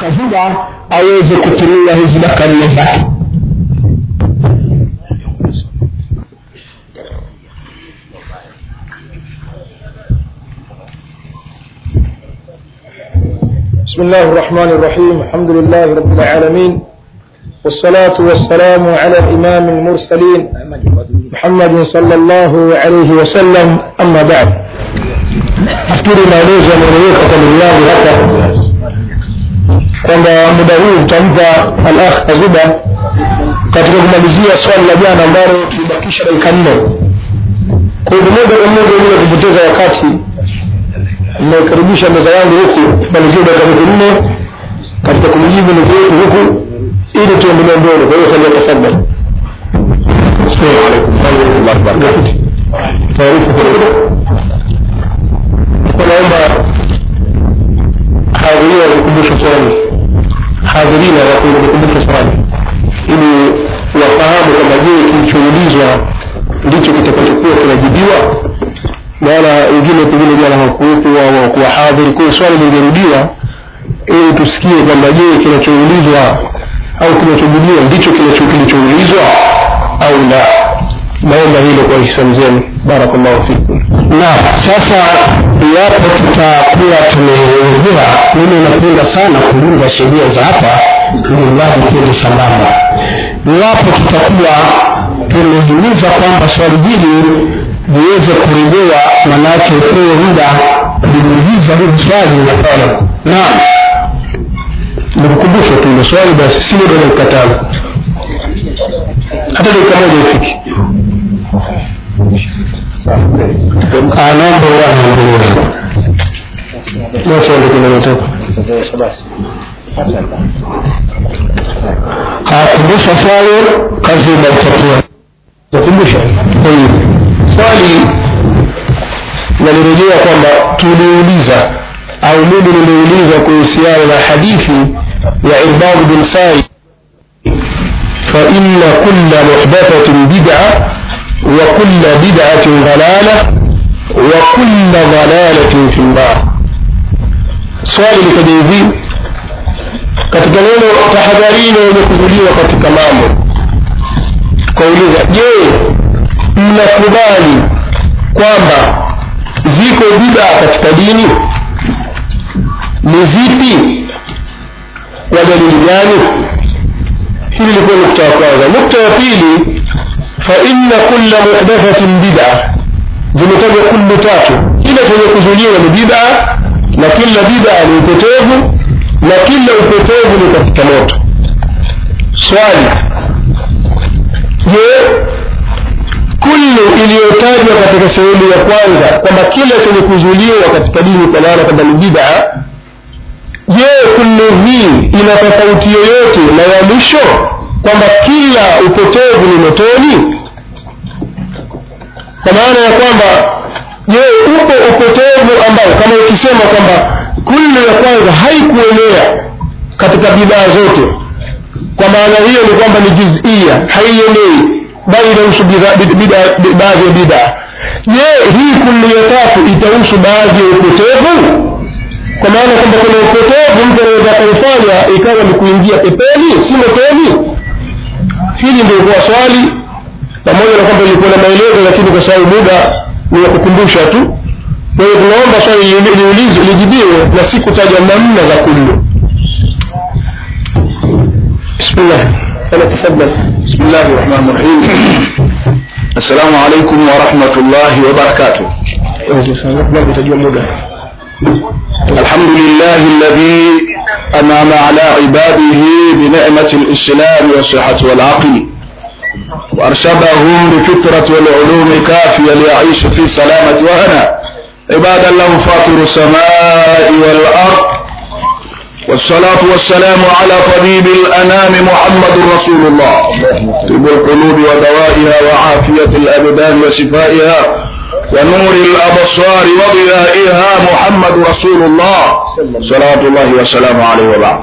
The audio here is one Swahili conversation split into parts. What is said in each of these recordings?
kazuba aweze kutumia hizi daka nne zake بسم الله الرحمن الرحيم الحمد لله رب العالمين والصلاة والسلام على الإمام المرسلين محمد صلى الله عليه وسلم أما بعد nafikiri maelezo yameeleweka kwa ndugu yangu hapa kwamba muda huu utampa alakh azuba katika kumalizia swali la jana ambalo tulibakisha dakika nne kwa hivyo moja kwa moja bila kupoteza wakati naikaribisha meza yangu huku malizia dakika hizi nne katika kumjibu ndugu yetu huku ili tuendelee mbele kwa hiyo falia tafadhali السلام عليكم ورحمة الله وبركاته. taarifa naomba hadhiria wakukumbusha swali hadhirina wakukumbusha swali ili wafahamu kwamba je kilichoulizwa ndicho kitakachokuwa kinajibiwa maana wengine pengine jana hawakuwepo au hawakuwa hadhiri kwa hiyo swali lingerudiwa ili tusikie kwamba je kinachoulizwa au kinachojibiwa ndicho kinacho- kilichoulizwa au la naomba hilo kwa hisani zenu barakallahu fikum naam sasa iwapo tutakuwa tumeelezea mimi napenda sana kulinda sheria za hapa ili mradi tuende sambamba iwapo tutakuwa tumehimiza kwamba swali hili liweze kurejewa manake upewe muda kuliuliza hili swali napana naam nikukumbusha tu ile swali basi si muda dakika tano hata dakika moja ifiki anaomba uwanaendelea basi ende kuna nataka hakumbusha swali kazi inaitakiwa nakumbusha tayib swali nalirejea kwamba tuliuliza au mimi niliuliza kuhusiana na hadithi ya irbad bin sai فإن كل محدثة بدعة وكل بدعة ضلالة وكل ضلالة في النار swali likaja hivi katika neno tahadharini wenye kuzuliwa katika mambo kauliza je mnakubali kwamba ziko bidaa katika dini ni zipi kwa dalili gani hili likuwa nukta ya kwanza nukta ya pili faina kula muhdathatin bida zimetajwa kullu tatu kila chenye kuzuliwa ni bida na kila bida ni upotevu na kila upotevu ni katika moto swali je kullu iliyotajwa katika sehemu ya kwanza kwamba kila chenye kuzuliwa katika dini kwa maana kwamba ni bida je kullu hii ina tofauti yoyote na ya mwisho kwamba kila upotevu ni motoni kwa maana ya kwamba je upo upotevu ambao kama ukisema kwamba kullu ya kwanza haikuenea katika bidhaa zote kwa maana hiyo ni kwamba ni juzia haienei bali inahusu bidhaa- bidhaa- bidhaa- baadhi ya bidhaa je hii kullu ya tatu itahusu baadhi ya upotevu kwa maana kwamba kuna upotevu mtu anaweza akaufanya ikawa ni kuingia pepeni si motoni hili ndio kuwa swali pamoja na kwamba ilikuwa na maelezo lakini kwa sababu muda ni wa kukumbusha tu kwa hiyo tunaomba swali li- liulizwe lijibiwe na si kutaja namna za kullu bismillah ana tafadhal بسم الله الرحمن الرحيم السلام عليكم ورحمة الله وبركاته utajua muda الحمد لله الذي أنعم على عباده بنعمة الإسلام والصحة والعقل وأرشدهم بفطرة والعلوم كافية ليعيش في سلامة وهنا عبادا له فاطر السماء والأرض والصلاة والسلام على طبيب الأنام محمد رسول الله طب القلوب ودوائها وعافية الأبدان وشفائها ونور الأبصار وضيائها محمد رسول الله صلاة الله وسلامه عليه وبعد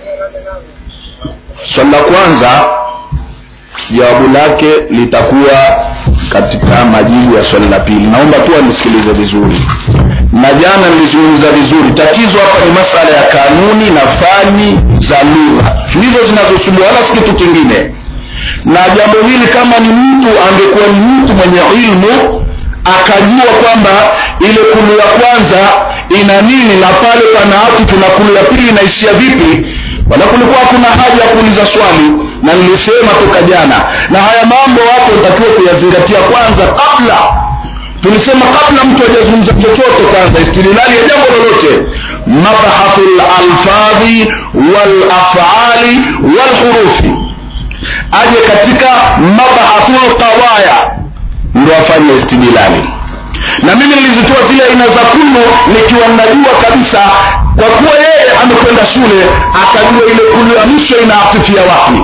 swali la kwanza jawabu lake litakuwa katika majibu ya swali la pili naomba tu anisikilize vizuri na jana nilizungumza vizuri tatizo hapa ni masala ya kanuni na fani za lugha ndivyo zinavyosumbua wala si kitu kingine na jambo hili kama ni mtu angekuwa ni mtu mwenye ilmu akajua kwamba ile kulu ya kwanza ina nini na pale pana atifu na kulu ya pili inaishia vipi wala kulikuwa hakuna haja ya kuuliza swali na nilisema toka jana na haya mambo watu watakiwa kuyazingatia kwanza kabla tulisema kabla mtu hajazungumza chochote kwanza istililali ya jambo lolote mabahathu lalfadhi walafali walhurufi aje katika mabahathu lqawaya ndo afanye istidilali na mimi nilizitoa zile aina za kulu nikiwa najua kabisa kwa kuwa yeye amekwenda shule akajua ile kulu ya mwisho inaafifia wapi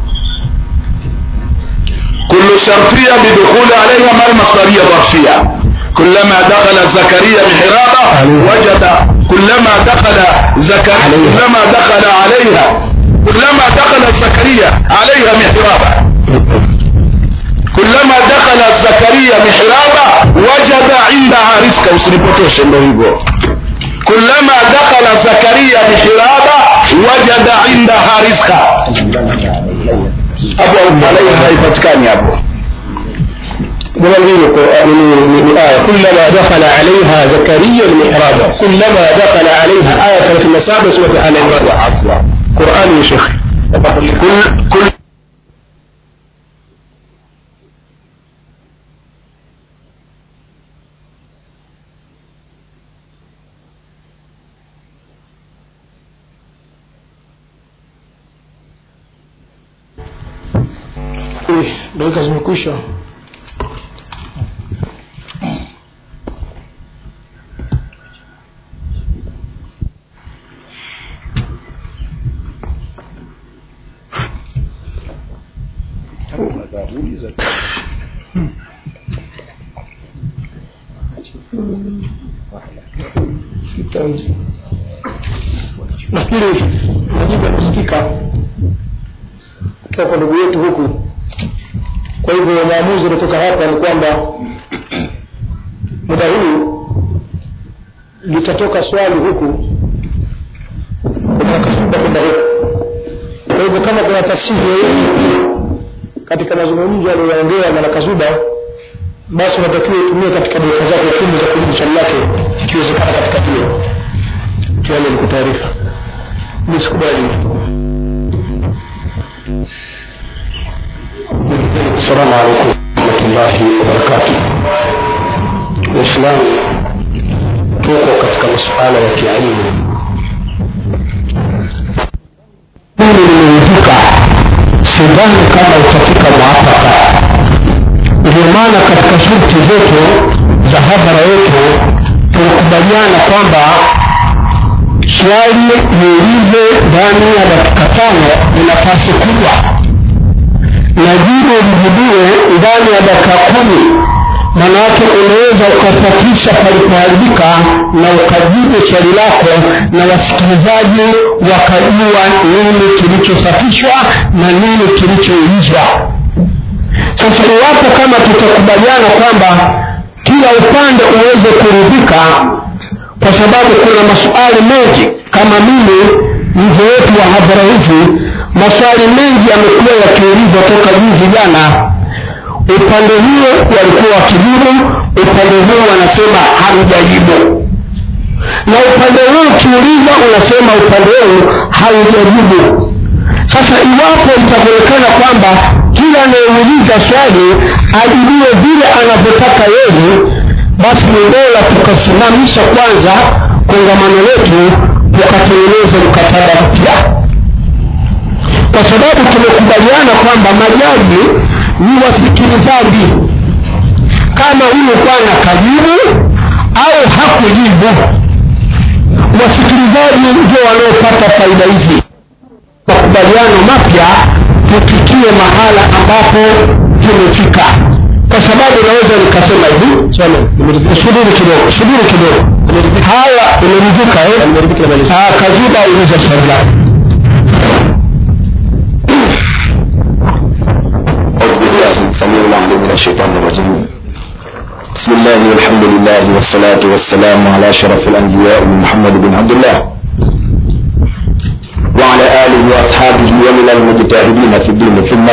كل شرطية بدخول عليها ما المصدرية ظرفية كلما دخل زكريا محرابه وجد كلما دخل زكريا كلما دخل عليها كلما دخل زكريا عليها محرابه كلما دخل زكريا محرابه وجد عندها رزقا usinipotosh ndo hivyo كلما دخل زكريا محرابه وجد عندها رزقا hapo alaiha haipatikani hapo جمال من آية كلما دخل عليها زكريا المحراب كلما دخل عليها آية في المسابة سورة آل عمران قرآن يا شيخ كل كل dakika zimekwisha nafikiri majibu yakusikika kutoka kwa ndugu yetu huku kwa hivyo maamuzi kutoka hapa ni kwamba muda huu litatoka swali huku kutoka kasuba kwenda huku kwa hivyo kama kuna tasihi yoyote katika mazungumzo aliyoongea na kazuba basi unatakiwa utumie katika dakika zako kumi za kujibu swali lake ikiwezekana katika hiyo tuale nikutaarifa nisikubali السلام عليكم ورحمة الله وبركاته Waislamu tuko katika masuala ya kielimu. Mimi nimeridhika, sidhani kama utafika mwafaka. Ndio maana katika shurti zetu za hadhara yetu tulikubaliana kwamba swali liulize ndani ya dakika tano ni nafasi kubwa na jibu lijibiwe ndani ya dakika kumi manake unaweza ukapatisha palipoharibika na ukajibu swali lako na wasikilizaji wakajua nini kilichosafishwa na nini kilichoulizwa sasa iwapo kama tutakubaliana kwamba kila upande uweze kuridhika kwa sababu kuna maswali mengi kama mimi mzee wetu wa hadhara hizi maswali mengi yamekuwa yakiulizwa toka juzi jana upande huo walikuwa wakijibu upande huo wanasema hamjajibu na upande huu ukiuliza unasema upande huu haujajibu sasa iwapo itakuonekana kwamba kila anayeuliza swali ajibiwe vile anavyotaka yeye basi ni bora tukasimamisha kwanza kongamano letu tukatengeneza mkataba mpya kwa sababu tumekubaliana kwamba majaji ni wasikilizaji kama huyu bwana kajibu au hakujibu wasikilizaji ndio wanaopata faida hizi makubaliano mapya tufikie mahala ambapo tumefika kwa sababu naweza nikasema hivi subiri kidogo subiri kidogo haya imeridhika eh? kaziba uliza swali lako أعوذ بالله السميع العليم من الشيطان الرجيم بسم الله والحمد لله والصلاة والسلام على أشرف الأنبياء محمد بن عبد الله وعلى آله ومن المجتهدين في الدين ثم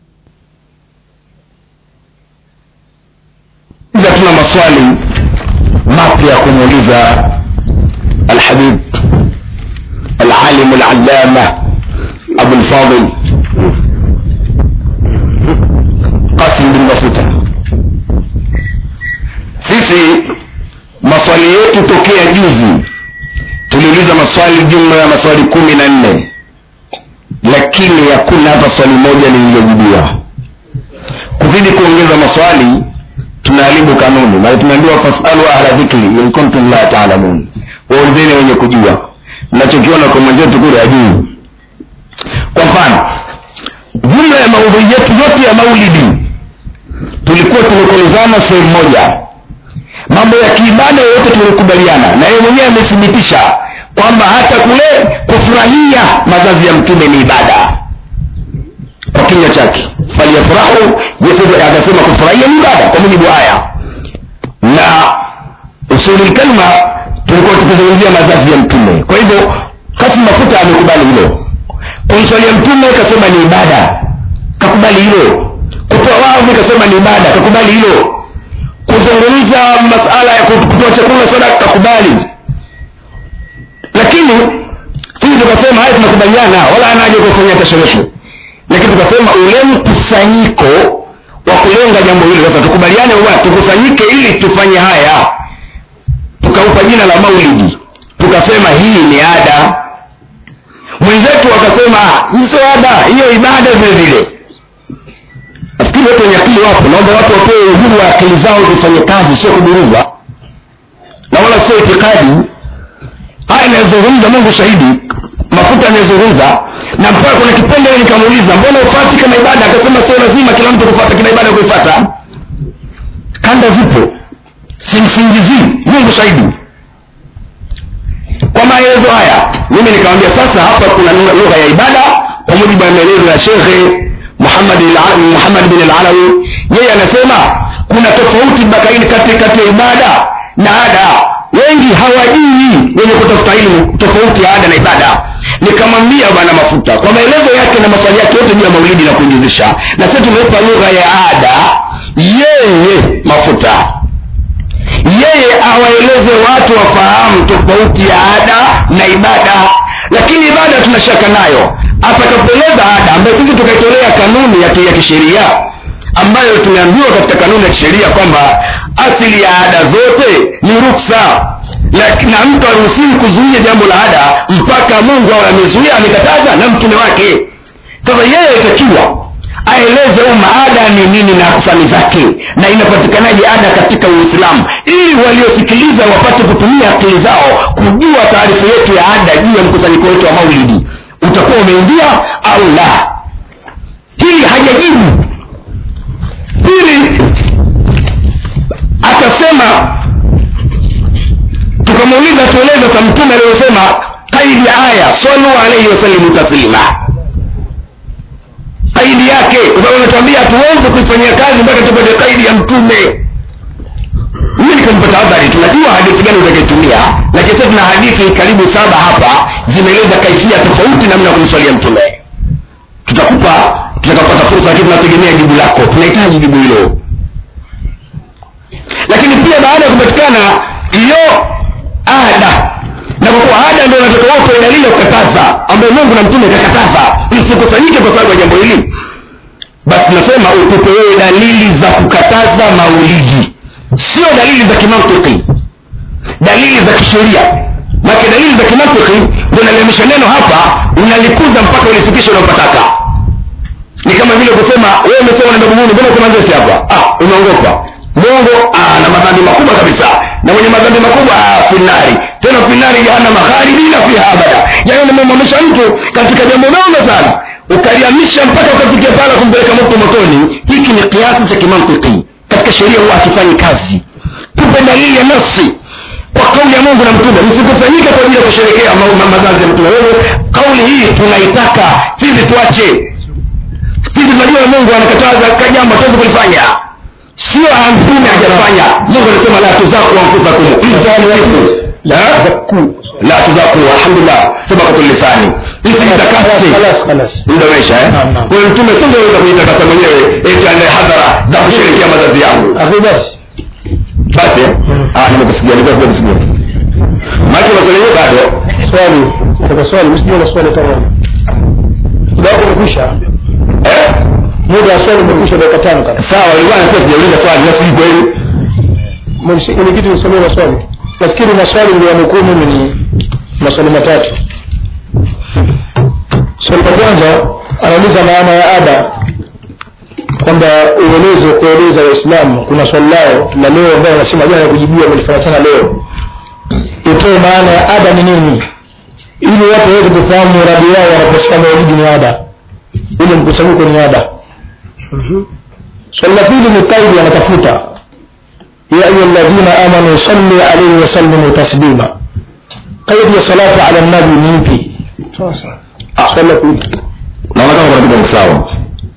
إذا tuna maswali mapya ya kumuuliza alhabib العالم العلامة أبو الفاضل قاسم بن مفوتة sisi maswali yetu tokea juzi tuliuliza maswali jumla ya maswali kumi na nne lakini hakuna hata swali moja lililojibiwa kuzidi kuongeza maswali tunaharibu kanuni maana tumeambiwa fasalu ahla dhikri in kuntum la taalamun waulizeni wenye kujua mnachokiona kwa mwenzetu kule ajuu kwa mfano jumla ya maudhui yetu yote ya maulidi tulikuwa tumekolezana sehemu moja mambo ya kiibada yote tulikubaliana na yeye mwenyewe amethibitisha kwamba hata kule kufurahia mazazi ya mtume ni ibada kwa kinywa chake falyafurahu akasema kufurahia ni ibada kwa mujibu haya na usuli kalma tulikuwa tukizungumzia mazazi ya mtume kwa hivyo kasi mafuta amekubali hilo kumswalia mtume kasema ni ibada kakubali hilo kutoa wavu kasema ni ibada kakubali hilo kuzungumza masala ya kutoa chakula sadaka kakubali lakini sisi tukasema haya tunakubaliana wala anaje kufanya tasherehe lakini tukasema ule mkusanyiko wa kulenga jambo hili sasa tukubaliane bwana tukusanyike ili tufanye haya tukaupa jina la maulidi tukasema hii ni ada mwenzetu akasema hizo ada hiyo ibada vile vile nafikiri watu wenye akili wapo naomba watu wapewe uhuru wa akili zao zifanye kazi sio kuburuzwa na wala sio itikadi haya inayozungumza mungu shahidi mafuta anayozungumza na mpaka kuna kipengele nikamuuliza mbona ufati kama ibada akasema sio lazima kila mtu kufata kila ibada kuifata kanda zipo simsingizii mungu shahidi kwa maelezo haya mimi nikamwambia sasa hapa kuna lugha ya ibada kwa mujibu wa maelezo ya shekhe muhammad muhammad bin alalawi yeye anasema kuna tofauti bakaini kati kati ya ibada na ada wengi hawajui wenye kutafuta ilmu tofauti ya ada na ibada nikamwambia bwana mafuta kwa maelezo yake na maswali yake yote juu ya maulidi na kuinjizisha na sisi tumeipa lugha ya ada yeye mafuta yeye awaeleze watu wafahamu tofauti ya ada na ibada lakini ibada tuna shaka nayo atakapoeleza ada ambayo sisi tukaitolea kanuni ya, ya kisheria ambayo tumeambiwa katika kanuni ya kisheria kwamba asili ya ada zote ni ruksa na mtu haruhusiwi kuzuia jambo la ada mpaka mungu awe amezuia amekataza na mtume wake sasa yeye itakiwa aeleze umma ada ni nini na aksani zake na inapatikanaje ada katika uislamu ili waliosikiliza wapate kutumia akili zao kujua taarifa yetu ya ada juu ya mkusanyiko wetu wa maulidi utakuwa umeingia au la hili hajajibu pili akasema tukamuuliza tueleze sa mtume aliyosema kaidi aya salu alaihi wasalimu taslima kaidi yake kwa sababu anatuambia hatuwezi kuifanyia kazi mpaka tupate kaidi ya mtume mimi nikampata habari tunajua hadithi gani utakayetumia lakini sasa tuna hadithi karibu saba hapa zimeeleza kaifia tofauti namna ya kumswalia mtume tutakupa tutakapata fursa lakini tunategemea jibu lako tunahitaji jibu hilo lakini pia baada ya kupatikana hiyo ada na kwa kuwa ada ndio nataka wote dalili ya kukataza ambayo mungu na mtume kakataza msikusanyike kwa sababu ya jambo hili basi nasema utupe wewe dalili za kukataza maulidi sio dalili za kimantiki dalili za kisheria make dalili za kimantiki unaliamisha neno hapa unalikuza mpaka ulifikisha unaopataka ni kama vile kusema wewe umesema unaenda buguni mbona uko manzesi hapa ah unaongopa mungu ah, na madhambi makubwa kabisa na mwenye madhambi makubwa ah, finari tena finari jahannama khalidina fiha abada yaani umemwamisha mtu katika jambo dogo sana ukaliamisha mpaka ukafikia pala kumpeleka moto motoni hiki ni kiasi cha kimantiki katika sheria huwa hakifanyi kazi tupe dalili ya nafsi kwa kauli ya mungu na mtume msikusanyike kwa ajili ya kusherekea ma- ma- mazazi ya mtume wewe kauli hii tunaitaka sisi tuache sisi tunajua mungu anakataza kajambo tuwezi kulifanya sio mtume hajafanya mungu anasema la tuzaku anfusakum msifu la zakuu la tuzaku alhamdulillah sabaqatu lisani isitakase خلاص خلاص muda umeisha eh Naam, naam. kwa hiyo mtume singeweza kujitakasa mwenyewe eti anaye hadhara za kusherehekea mazazi yangu akhi basi basi eh? ah nimekusikia nimekusikia maji maswali yenyewe bado swali kwa swali msije na swali kama muda wako umekwisha eh muda wa swali umekwisha dakika tano kaka sawa ilikuwa nasema sijauliza swali na sijui kweli mwenyekiti nisomee maswali nafikiri maswali ndio yanukuu mimi ni maswali matatu swali la kwanza anauliza maana ya ada kwamba ueleze kueleza waislamu kuna swali lao la leo ambayo anasema jana ya kujibiwa amelifanya tena leo utoe maana ya ada ni nini ili watu waweze kufahamu muradi wao wanaposema maulidi ni ada ile mkusanyiko ni ada swali la pili ni kaidi anatafuta يا أيها الذين آمنوا صلوا عليه وسلموا تسليما قيد يا صلاة على النبي نيبي صلى كل naona kama kuna kitu sawa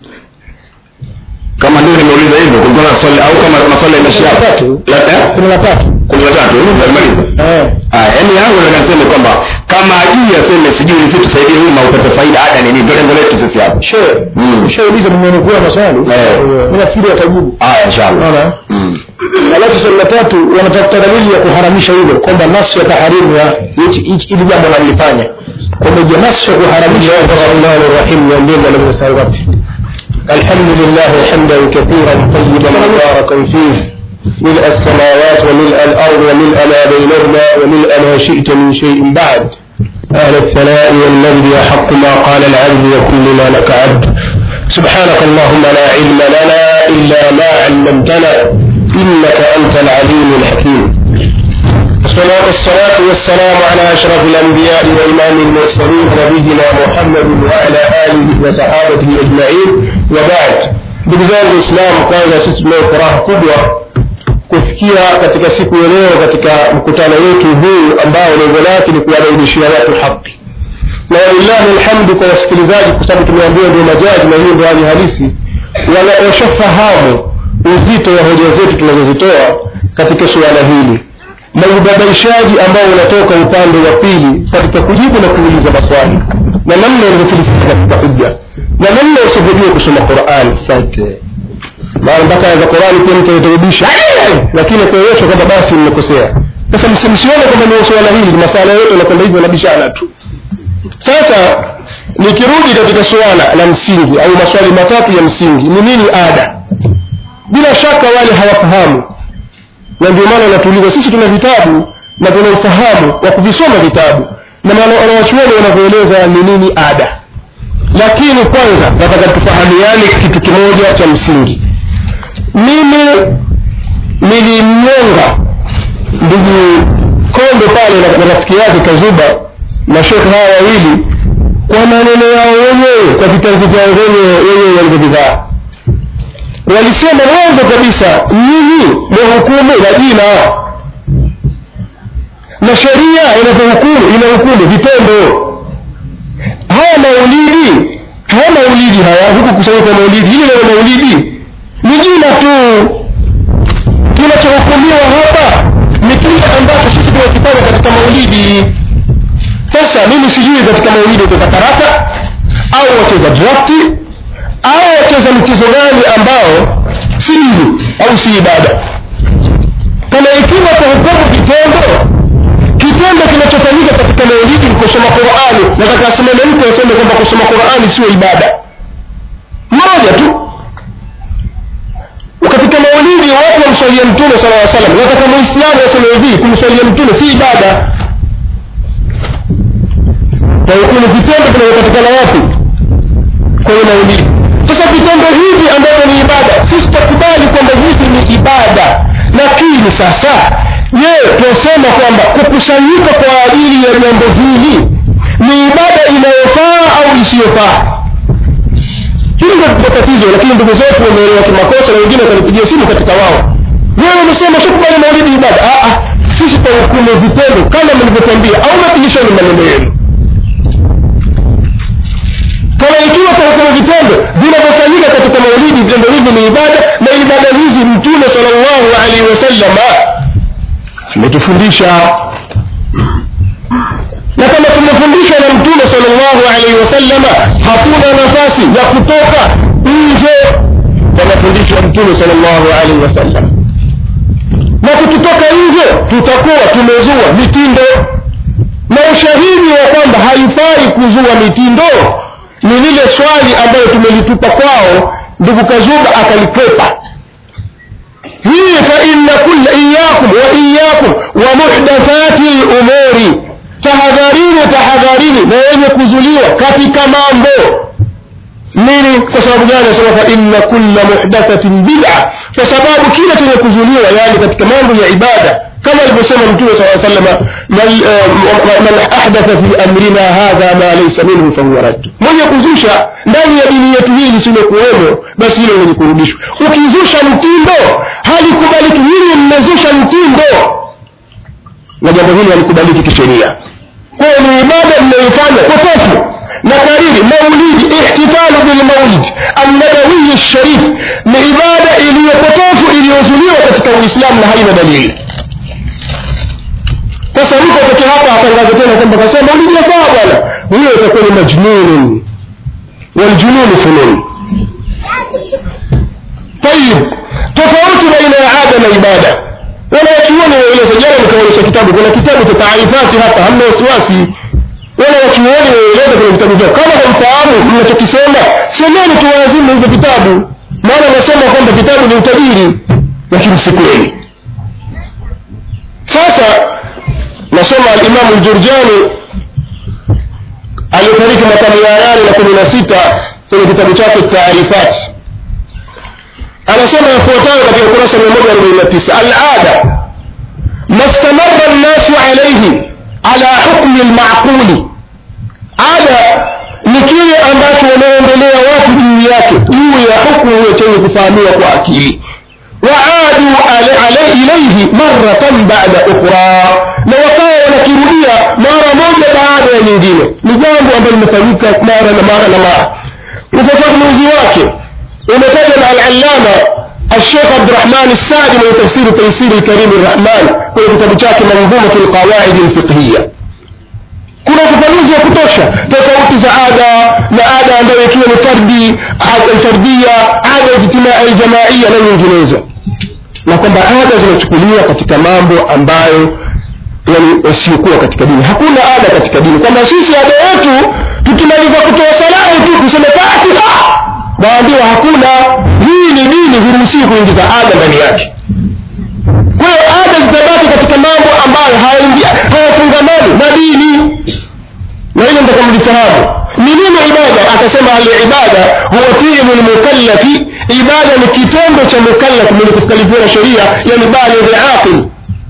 kama ndio nimeuliza hivyo kulikuwa na swali au kama maswali yameishia hapo tatu la eh kuna la tatu kumi na tatu hivi nimemaliza eh ah yani yangu nataka niseme kwamba kama ajui aseme sijui ni vitu tusaidie umma upate faida ada ni nini ndio lengo letu sisi hapa shehe Mm. ushauliza nimenukua maswali Eh. mimi nafikiri atajibu haya inshallah unaona mm alafu swali la tatu wanatafuta dalili ya kuharamisha hilo kwamba nasu ya taharimu ya hichi- hichi- hili jambo wanalifanya kwamba je nasu ya kuharamisha rahmani rahim ya mbele alimsari wapi الحمد لله حمدا كثيرا طيبا مباركا فيه ملء السماوات وملء الأرض وملء ما بينهما وملء ما شئت من شيء بعد أهل الثناء والمجد يحق ما قال العبد وكلنا لك عبد سبحانك اللهم لا علم لنا إلا ما علمتنا إنك أنت العليم الحكيم والصلاة والصلاة والسلام على أشرف الأنبياء وإمام المرسلين نبينا محمد وعلى آله وصحابته أجمعين وبعد ndugu zangu Waislamu, kwanza sisi tunayo furaha kubwa kufikia katika siku ya leo katika mkutano wetu huu ambao lengo lake ni kuwabainishia watu haki na walillahi alhamdu kwa wasikilizaji, kwa sababu tumeambiwa ndio majaji na hiyo ndio hali halisi, wana- washafahamu uzito wa hoja zetu tunazozitoa katika suala hili na ubabaishaji ambao unatoka upande wa pili katika kujibu na kuuliza maswali na namna ilivyofilisika katika hujja na namna usivyojua kusoma Qur'an. Asante. Maana mpaka aya za Qur'ani pia mtu anaturudisha, lakini kuonyesha kwamba basi mmekosea. Sasa msi- msione kwamba ni suala hili, masala yote yanakwenda hivyo na bishana tu. Sasa nikirudi katika suala la msingi au maswali matatu ya msingi, ni nini ada? Bila shaka wale hawafahamu, na ndio maana wanatuuliza. Sisi tuna vitabu na tuna ufahamu wa kuvisoma vitabu na maana wanawachuoni wanavyoeleza ni nini ada, lakini kwanza nataka tufahamiane kitu kimoja cha msingi. Mimi nilimnyonga ndugu Kombe pale na na rafiki yake Kazuba na shekhe hawa wawili kwa maneno yao wenyewe, kwa vitanzi vyao wenyewe wenyewe walivyovivaa. Walisema mwanzo kabisa, nyinyi mwahukumu na jina, na sheria inavyohukumu inahukumu vitendo. Haya maulidi, haya maulidi haya, huku kusanyika maulidi, hili neno maulidi ni jina tu kinachohukumiwa hapa ni kile ambacho sisi tunakifanya katika maulidi sasa mimi sijui katika maulidi uteza karata au wacheza drafti au wacheza mchezo gani ambao si dini au si ibada kama ikiwa kwa hukumu vitendo kitendo kinachofanyika katika maulidi ni kusoma qurani nataka asimame mtu aseme kwamba kusoma qurani sio ibada moja tu katika maulidi watu wamswalia mtume sala llaw salam nataka muislamu aseme hivi kumswalia mtume si ibada kwa hiyo kuna vitendo vinavyopatikana wapi kwenye maulidi sasa vitendo hivi ambavyo ni ibada sisi tutakubali kwamba hivi ni ibada lakini sasa je tunasema kwamba kukusanyika kwa ajili ya jambo hili ni ibada inayofaa au isiyofaa hili ndio tatizo lakini ndugu zetu wameelewa kimakosa na wengine wakanipigia simu katika wao wewe umesema shukubali maulidi ibada ah, ah, sisi kwa hukumu vitendo kama mlivyotuambia au mapigishani maneno yenu kama ikiwa kwa hukumu vitendo vinavyofanyika katika maulidi vitendo hivi ni ibada na ibada hizi mtume sallallahu alaihi wasallam ametufundisha na kama tumefundishwa na mtume salllahu alaihi wasallama hakuna nafasi ya kutoka nje ya mafundisho ya mtume salllahu alaihi wasallam na tukitoka nje tutakuwa tumezua mitindo na ushahidi wa kwamba haifai kuzua mitindo ni lile swali ambayo tumelitupa kwao ndugu kazuba akalikwepa hii faina kulla iyakum wa iyakum wa muhdathati lumuri tahadharini tahadharini na yenye kuzuliwa katika mambo nini kwa sababu gani anasema fa inna kulla muhdathatin bid'a kwa sababu kila chenye kuzuliwa yani katika mambo ya ibada kama alivyosema mtume saa salama man ahdatha fi amrina hadha ma laysa minhu fahuwa raddu mwenye kuzusha ndani ya dini yetu hii lisilekuwemo basi hilo lenye kurudishwa ukizusha mtindo halikubaliki hili mmezusha mtindo na jambo hili halikubaliki kisheria kwayo ni ibada mnayoifanya potofu na kariri maulidi ihtifalu bilmaulid annabawiyi sharif ni ibada iliyopotofu iliyozuliwa katika uislamu na haina dalili sasa mtu atoke hapa atangaze tena kwamba kasema maulidi yafaa bwana huyo itakuwa ni majnunun waljununu funun tayib tofauti baina ya ada na ibada wanawachuoni waeleza jana nikaonyesha kitabu kuna kitabu cha taarifati hapa hamna wasiwasi wale wachuoni waeleza kwenye vitabu vyao kama hamfahamu mnachokisema semeni tuwazimu hivyo vitabu maana nasema kwamba vitabu ni utajiri lakini si kweli sasa nasoma alimamu ljurjani aliyefariki mwaka mia nane na kumi na sita kwenye kitabu chake taarifat anasema yafuatayo katika ukurasa mia moja arobaini na tisa alada mastamara nnasu alaihi ala hukmi lmaquli ada ni kile ambacho wanaendelea watu juu yake juu ya hukmu hiyo chenye kufahamiwa kwa akili waadu ilaihi maratan bada ukhra na wakawa wanakirudia mara moja baada ya nyingine ni jambo ambalo limefanyika mara na mara na mara ufafanuzi wake umetajwa na alalama الشيخ عبد الرحمن السعدي من تفسير تيسير الكريم الرحمن kwenye kitabu chake manzumatu lqawaidi lfiqhiya kuna ufafanuzi wa kutosha tofauti za ada na ada ambayo ikiwa ni fardi alfardia ada ijtimai jamaia na nyinginezo na kwamba ada zinachukuliwa katika mambo ambayo yani wasiokuwa katika dini hakuna ada katika dini kwamba sisi ada yetu tukimaliza kutoa salamu tu tuseme fatiha waambiwa hakuna hii ni dini huruhusii kuingiza ada ndani yake kwa hiyo ada zitabaki katika mambo ambayo hayafungamani na dini na hilo ntaka mlifahamu ni nini ibada akasema alibada huwa fiilu lmukallafi ibada ni kitendo cha mukallaf mwenye kukalifiwa na sheria yani balighi aqil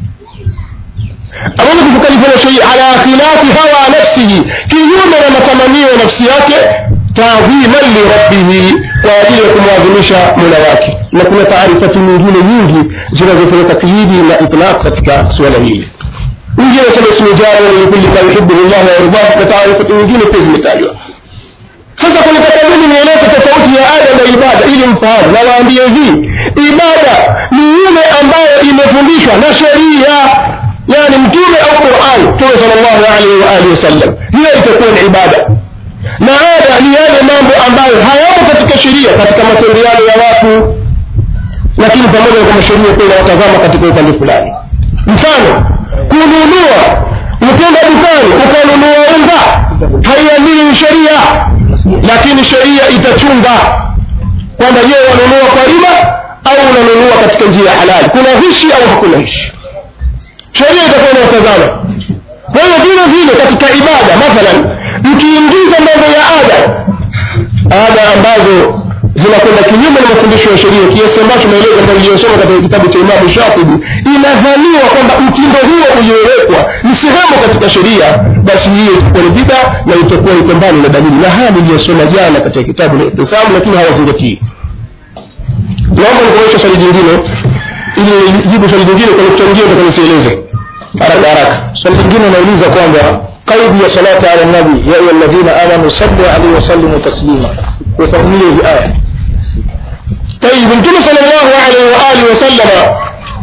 aweze kukalifiwa na sheria ala khilafi hawa nafsihi kinyume na matamanio ya nafsi yake taadhiman lirabbihi kwa ajili ya kumwadhimisha mola wake na kuna taarifati nyingine nyingi zinazofanya takyidi na itlaq katika suala hili mwingine sema ismu jari likulli ma yuhibuhu llah wayardah na taarifati nyingine pia zimetajwa sasa kunataka mimi nieleze tofauti ya ada na ibada ili mfahamu na waambie hivi ibada ni ile ambayo imefundishwa na sheria yani mtume au qurani mtume sal llahu alaihi waalihi wasallam hiyo itakuwa ni ibada na ada ni yale mambo ambayo hayamo katika sheria katika matendeano ya watu lakini pamoja na kwamba sheria pia inawatazama katika upande fulani mfano kununua ukenda dukani ukanunua unga haiamini sheria lakini sheria itachunga kwamba je wanunua kwa riba au unanunua katika njia ya halali kuna hishi au hakuna hishi sheria itakuwa inawatazama kwa hiyo vile vile katika ibada mathalan mkiingiza mambo ya ada ada ambazo zinakwenda kinyume na mafundisho ya sheria kiasi ambacho maelezo ambayo iliyosoma katika kitabu cha imamu shatibi inadhaniwa kwamba mtindo huo uliowekwa ni sehemu katika sheria basi hiyo itakuwa ni bida na itakuwa iko mbali na dalili na haya niliyosoma jana katika kitabu la itisamu lakini hawazingatii naomba nikuonyesha swali jingine ili jibu swali jingine kwa nukta nyingine takanisieleze haraka haraka swali lingine nauliza kwamba قيد صلاة على النبي يا أيها الذين آمنوا صلوا عليه وسلموا تسليما وفهميه بآية طيب النبي صلى الله عليه وآله وسلم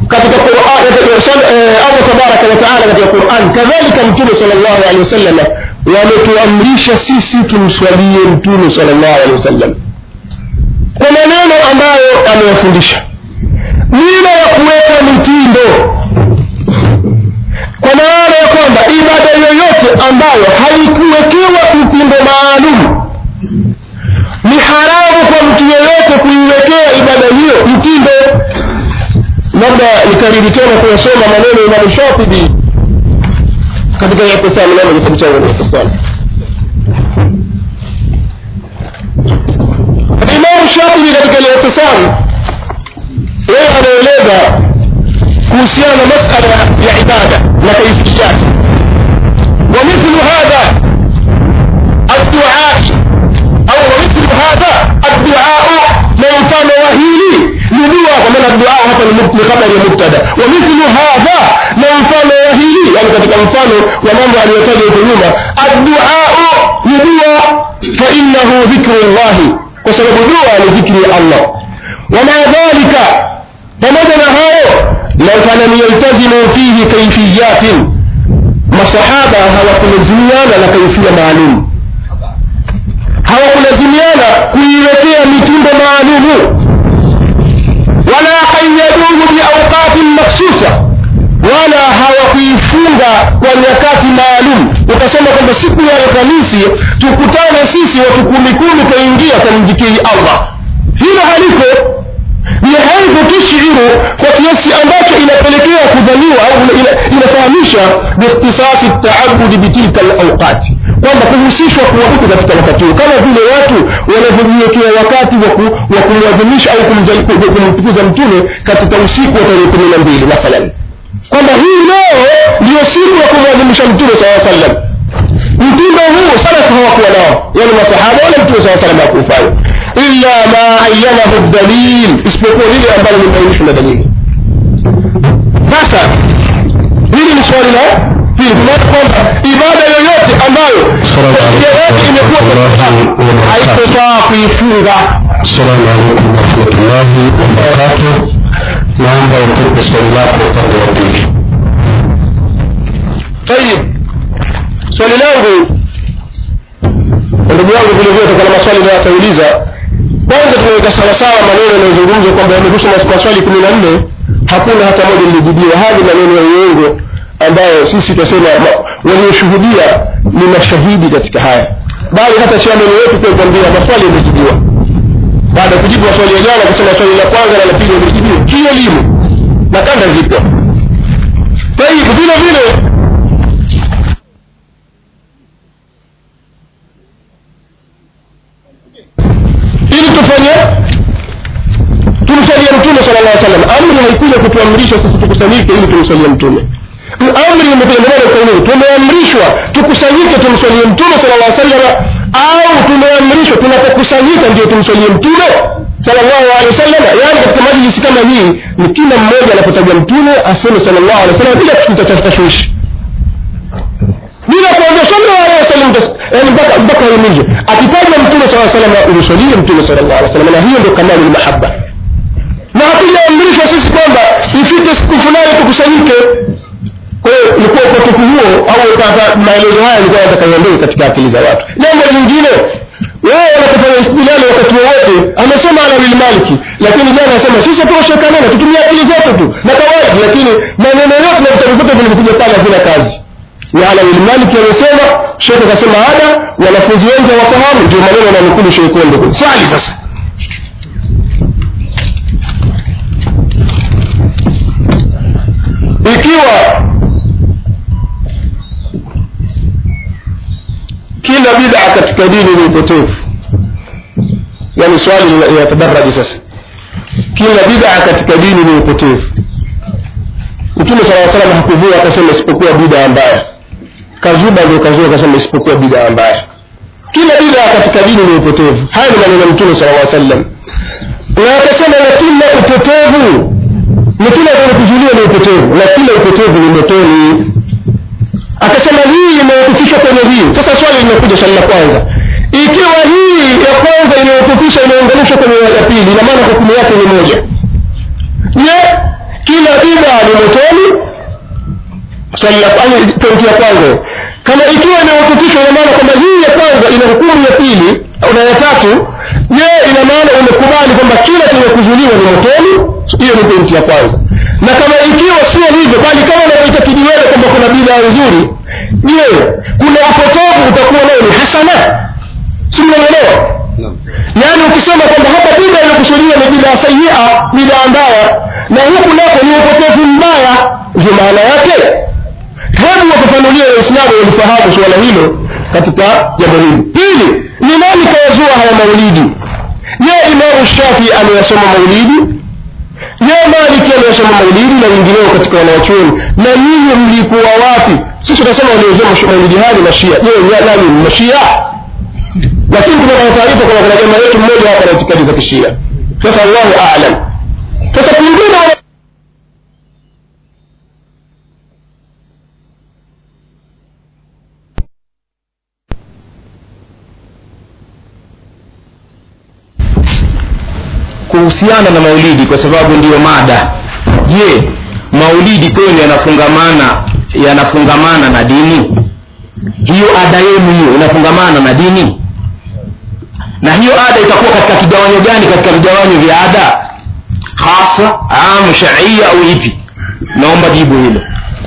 katika Qur'an Allah tabaraka wa taala katika Qur'an kadhalika mtume sallallahu alaihi wasallam wametuamrisha sisi tumswalie mtume sallallahu alaihi wasallam kwa maneno ambayo amewafundisha bila ya kuweka mitindo kwa maana ya kwamba ibada yoyote ambayo haikuwekewa mtindo maalum ni haramu kwa mtu yeyote kuiwekea ibada hiyo mtindo labda nikariri tena kuyasoma maneno ya Imam Shatibi katika Ihtisam namo kitabu changu Ihtisam Imam Shatibi katika Ihtisam yeye anaeleza kuhusiana na masala ya ibada na kaifiyati ومثل هذا الدعاء أو ومثل هذا الدعاء ما يفعل وهيلي لدعاء ومن الدعاء هذا لخبر مبتدا ومثل هذا ما يفعل وهيلي يعني katika mfano wa mambo aliyotaja huko nyuma الدعاء لدعاء فإنه ذكر الله kwa sababu dua ni dhikri ya Allah ومع ذلك pamoja na hayo lau falam yaltazimu fihi kaifiyatin masahaba hawakulazimiana na kaifia maalum hawakulazimiana kuiwekea mitindo maalumu wala qayaduhu biauqatin makhsusa wala hawakuifunga kwa nyakati maalum ukasema kwamba siku ya alhamisi tukutane sisi watu kumi kumi kaingia kamjikiri allah hilo halipo ni haidhu tushiru kwa kiasi ambacho inapelekea kudhaniwa au ina- inafahamisha biikhtisasi taabudi bitilka alauqati kwamba kuhusishwa kuwa huku katika wakati huo kama vile watu wanavyojiwekea wakati wa ku- wa kumwadhimisha au kumza- ku- kumtukuza mtume katika usiku wa tarehe kumi na mbili mathalan kwamba hii leo ndiyo siku ya kumwadhimisha mtume saa sallam mtindo huu salafu hawakuwa nao yani masahaba wala mtume saa salam hakuufanya illa ma ayanahu dalil isipokuwa lile ambalo limeainishwa na dalili sasa hili ni swali la pili tunaona kwamba ibada yoyote ambayo yoyote imekuwa haitofaa kuifunga السلام عليكم ورحمة الله وبركاته naomba utupe swali lako upande wa pili tayib swali langu ndugu yangu vile vile kutokana na maswali nayo atauliza kwanza tunaweka sawasawa maneno yanayozungumzwa kwamba yamehusu mas- maswali kumi na nne hakuna hata moja lilijibiwa haya ni maneno ya uongo ambayo sisi tunasema ma- walioshuhudia ni mashahidi katika haya bali hata siameni wetu pia kuambia maswali yamejibiwa baada ya kujibu maswali ya jana kusema swali la kwanza na la pili yamejibiwa kielimu na kanda zipo tayib vile vile ili tufanye tumsalie mtume sala llah salam amri haikuja kutuamrisha sisi tukusanyike ili tumsalie mtume amri imekuja ndio maana ukaulini tumeamrishwa tukusanyike tumsalie mtume sala llah salam au tumeamrishwa tunapokusanyika ndio tumsalie mtume sallallahu alaihi wasallam yani katika majlisi kama hii ni kila mmoja anapotaja mtume aseme sallallahu alaihi wasallam bila kutashwishi bila kuambia sallallahu alaihi wasallam yani mpaka mpaka aimize akitaja mtume sallallahu alaihi wasallam umsalie mtume sallallahu alaihi wasallam na hiyo ndio kamali mahabba na hatujaamrishwa sisi kwamba ifike siku fulani tukusanyike kwa hiyo ilikuwa upotofu huo au kata maelezo haya ilikuwa nataka iondoke katika akili za watu jambo lingine wao wanapofanya istidlali wakati wowote amesema alawil maliki lakini jana anasema sisi tuoshekanana tutumia akili zetu tu na kawaida lakini maneno yote na vitabu vyote vilivyokuja pale havina kazi na alawil maliki amesema shekhe akasema ada wanafunzi wengi hawafahamu ndio maneno yananukulu shekhe kondo swali sasa ikiwa kila bid'a katika dini ni upotevu yani swali linatadaraji sasa kila bid'a katika dini ni upotevu mtume sala salam hakuvua akasema isipokuwa bid'a mbaya kazuba ndio kazua akasema isipokuwa bid'a mbaya kila bid'a katika dini ni upotevu haya ni maneno ya mtume sala sallam na akasema na kila upotevu na kila kuzuiliwa ni upotevu na kila upotevu ni motoni akasema hii imewakufishwa kwenye hii sasa swali linakuja swali la kwanza ikiwa hii ya kwanza imewakufisha imeunganishwa kwenye ya pili ina maana hukumu yake ni moja je kila bida ni motoni swali la pointi ya kwanza kama ikiwa imehukutishwa ina maana kwamba hii ya kwanza ina hukumu ya pili na ya tatu je ina maana umekubali kwamba kila chenye kuzuliwa ni motoni hiyo ni pointi ya kwanza na kama ikiwa sio hivyo bali kama unavyoitakidi wewe kwamba kuna bidhaa nzuri je kuna upotovu utakuwa nayo ni hasana si mnaelewa yaani ukisema kwamba hapa bidhaa inakusudiwa ni bidhaa sayia bidhaa mbaya na huku nako ni upotovu mbaya ndio maana yake hebu wafafanulie waislamu walifahamu suala hilo katika jambo hili pili ni nani kayazua haya maulidi je imamu shafii ameyasoma maulidi je maliki ameyasoma maulidi na wengineo katika wanawachuoni na nyinyi mlikuwa wapi sisi tunasema waliozua maulidi haya ni mashia je nani mashia lakini kuna taarifa kwamba kuna jamaa yetu mmoja hapa na itikadi za kishia sasa allahu alam sasa kwingine kuhusiana na maulidi kwa sababu ndiyo mada je maulidi kwenu yanafungamana yanafungamana na dini hiyo ada yenu hiyo inafungamana na dini na hiyo ada itakuwa katika kigawanyo gani katika vigawanyo vya ada hasa am shaia au ipi naomba jibu hilo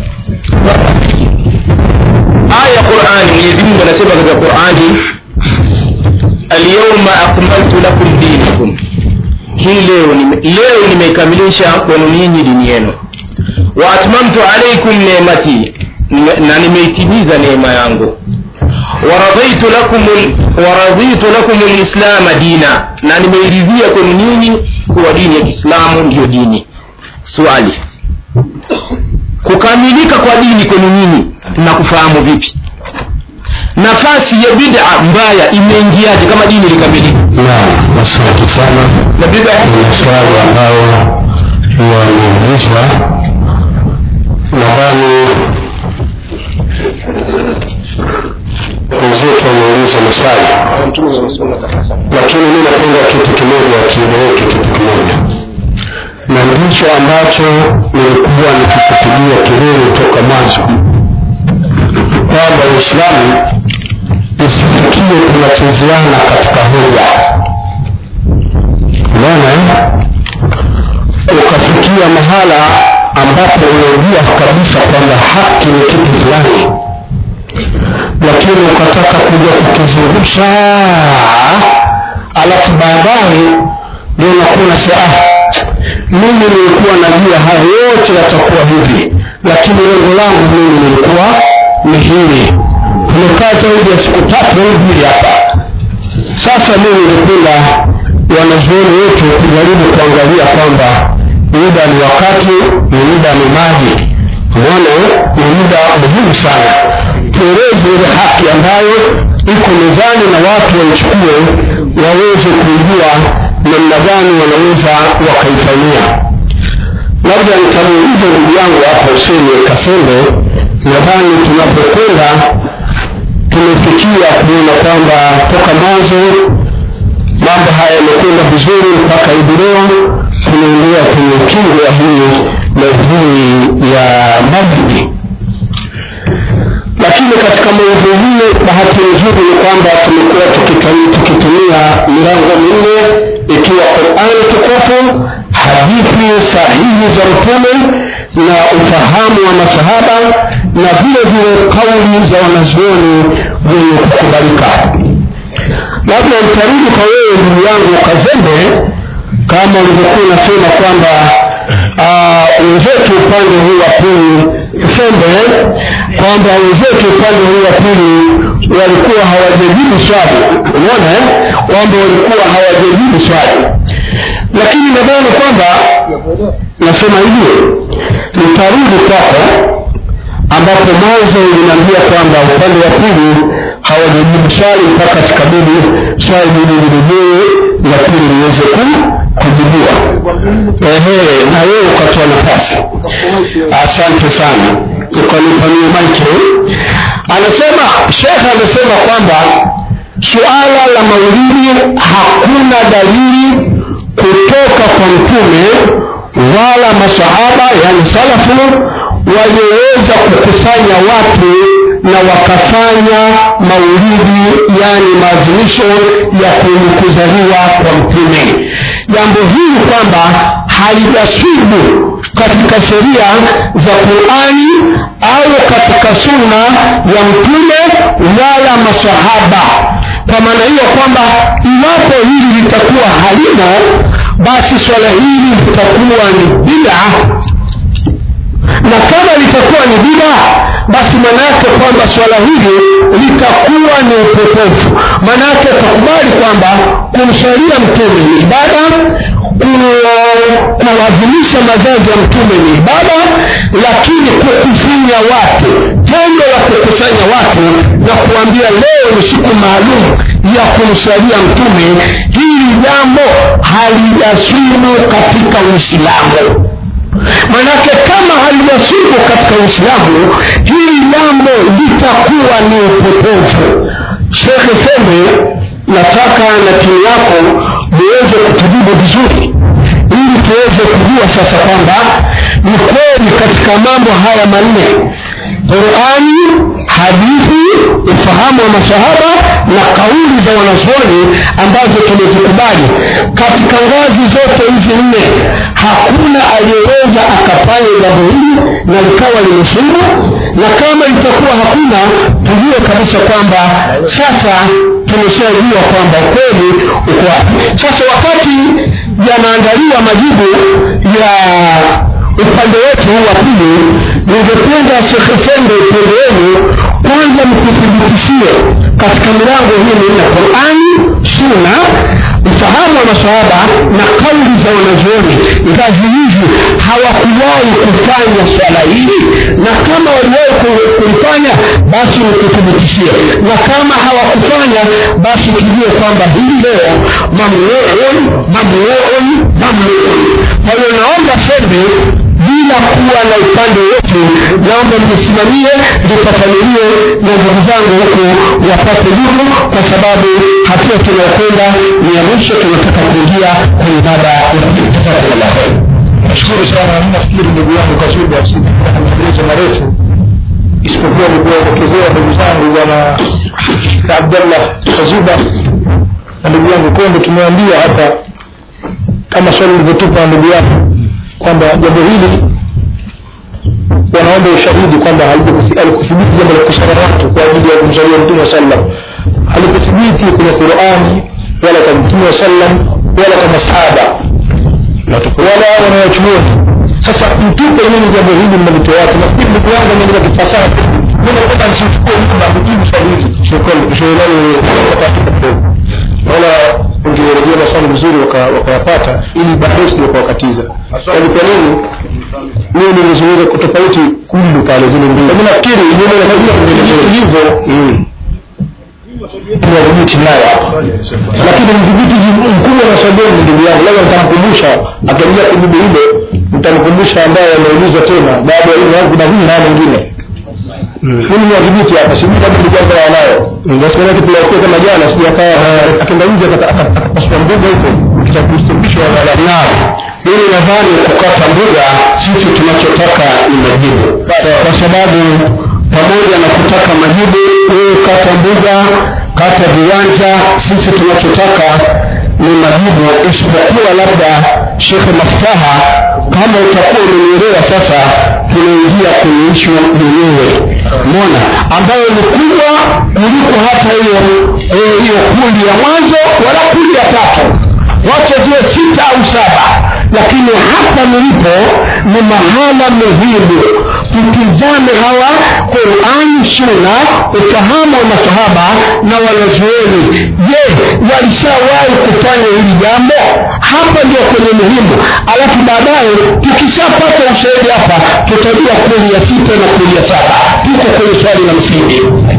aya ya qurani mwenyezi mungu anasema katika qurani alyauma akmaltu lakum dinakum hii leo nime, leo nimeikamilisha kwenu ninyi dini yenu wa atmamtu alaikum nemati na nimeitimiza neema yangu waradhitu lakum waradhitu lakum lislama dina na nimeiridhia kwenu ninyi kuwa dini ya kiislamu ndiyo dini swali kukamilika kwa dini kwenu nyinyi na kufahamu vipi nafasi ya bid'a mbaya imeingiaje kama dini likamilika naam asante sana na bid'a ni maswali ambayo yameulizwa nadhani wenzetu wameuliza maswali lakini mi napenda kitu kimoja kieleweke kitu kimoja na ndicho ambacho nilikuwa nikikipigia kelele toka mwanzo kwamba uislamu isifikie tunachezeana katika hoja unaona eh? ukafikia mahala ambapo unajua kabisa kwamba haki ni kitu fulani lakini ukataka kuja kukizungusha alafu baadaye ndio unakuwa unasema ah, mimi nilikuwa najua haya yote yatakuwa hivi lakini lengo langu mimi nilikuwa ni hili tumekaa zaidi ya siku tatu au mbili hapa sasa mimi ningependa wanazuoni wetu kujaribu kuangalia kwamba muda ni wakati ni muda ni maji umeona ni muda muhimu sana tueleze ile haki ambayo iko mezani na watu waichukue waweze kujua namna gani wanaweza wakaifanyia labda nitamuuliza ndugu yangu hapo useni kasembe nadhani tunapokwenda tumefikia kuona kwamba toka mwanzo mambo haya yamekwenda vizuri mpaka hivi leo tunaendelea kwenye kingo ya hii maudhui ya maulidi lakini katika maudhui hiyo bahati nzuri ni kwamba tumekuwa tukitumia milango minne ikiwa qurani tukufu hadithi sahihi za mtume na ufahamu wa masahaba na vile vile kauli za wanazuoni wenye kukubalika labda nitarudi kwa wewe ndugu yangu kazembe kama ulivyokuwa unasema kwamba wenzetu upande huu wa pili sembe kwamba wenzetu upande huu wa pili walikuwa hawajajibu swali unaona kwamba walikuwa hawajajibu swali lakini nadhani kwamba nasema hivi nitarudi kwako ambapo mwanzo uliniambia kwamba upande wa pili hawajajibu swali mpaka tukabidi swali hili lirejee la pili liweze kujibiwa ehe na wewe ukatoa nafasi asante sana ukanipania maiki anasema shekhe amesema kwamba suala la maulidi hakuna dalili kutoka kwa mtume wala masahaba yani salafu walioweza kukusanya watu na wakafanya maulidi yani maadhimisho ya kuzaliwa kwa mtume jambo hili kwamba halijasibu katika sheria za qurani au katika sunna ya mtume wala masahaba kwa maana hiyo kwamba iwapo hili litakuwa halimo basi swala hili litakuwa ni bida na kama litakuwa ni bida basi maanaake kwamba swala hili litakuwa ni upotofu maanaake takubali kwamba kumswalia mtume ni ibada kuadhimisha mazazi ya mtume ni ibada lakini kukusanya watu tendo la kukusanya watu na kuambia leo ni siku maalum ya kumswalia mtume hili jambo halijasumu katika uislamu manake kama halijasumu katika uislamu hili jambo litakuwa ni upotofu shekhe sembe nataka na timu yako muweze kutujibu vizuri ili tuweze kujua sasa kwamba ni kweli katika mambo haya manne qurani hadithi ufahamu wa masahaba na kauli za wanazuoni ambazo tumezikubali katika ngazi zote hizi nne hakuna aliyeweza akafanya jambo hili na likawa limeshinda na kama itakuwa hakuna tujue kabisa kwamba sasa tumeshajua kwamba kweli uko wapi sasa wakati yanaandaliwa majibu ya upande wetu huu wa pili ningependa shekhe sende upande wenu kwanza mkuthibitishie katika milango hii minne qurani suna ufahamu wa masahaba na kauli za wanazuoni ngazi hizi hawakuwahi kufanya swala hili na kama waliwahi kulifanya basi nikuthibitishie na kama hawakufanya basi tujue kwamba hii leo mamnuun mamnuun mamnuun kwa hiyo naomba sembe bila kuwa na upande wote naomba mnisimamie lifafanulie na ndugu zangu huku wapate jibu kwa sababu hatua tunayokwenda ni ya mwisho tunataka kuingia kwenye ibada ya jazakumullah nashukuru sana nafikiri ndugu yangu kasuba maelezo marefu isipokuwa nikuwaelekezea ndugu zangu bwana abdallah kazuba na ndugu yangu konde tumeambia hapa kama swali lilivyotupa ndugu yangu kwamba jambo hili wanaomba ushahidi kwamba alikuthibiti jambo la kusara watu kwa ajili ya kumsalia mtume wa sallam halikuthibiti kwenye qurani wala kwa mtume wa sallam wala kwa masahaba wala wanawachuoni sasa mtupe nini jambo hili mnalitoa watu nafikiri ndugu yangu ameandika kifasaha mimi napenda nisichukue muda kujibu swali hili shukrani wala ungerejea maswali vizuri wakayapata ili baadaye sije kuwakatiza yaani kwa nini mimi nilizungumza kwa tofauti kullu pale zile mbili mimi nafikiri hivyo wadhibiti nayo hapa lakini mdhibiti mkubwa na sabeni ndugu yangu labda nitamkumbusha akiingia kujibu hilo nitamkumbusha ambaye ameulizwa tena baada ya hilo kuna huyu na mwingine mimi ni wadhibiti hapa sijui kama ni jambo la wanayo basi maana kitu la kama jana sijakaa akaenda nje akapasua mbuga huko kitakustumbishwa na naam mimi nadhani kukata mbuga sisi tunachotaka ni majibu kwa sababu pamoja na kutaka majibu wewe kata mbuga kata viwanja sisi tunachotaka ni majibu isipokuwa labda shekhe maftaha kama utakuwa umenielewa sasa tunaingia kwenye ishu yenyewe mona ambayo ni kubwa kuliko hata hiyo hiyo kundi ya mwanzo wala kundi ya tatu wacha ziwe sita au saba lakini hapa nilipo ni mahala muhimu tutizame hawa qurani suna ufahamu wa masahaba na wanazuoni je walishawahi kufanya hili jambo hapa ndio kwenye muhimu alafu baadaye tukishapata ushahidi hapa tutajua kweli ya sita na kweli ya saba tuko kwenye swali la msingi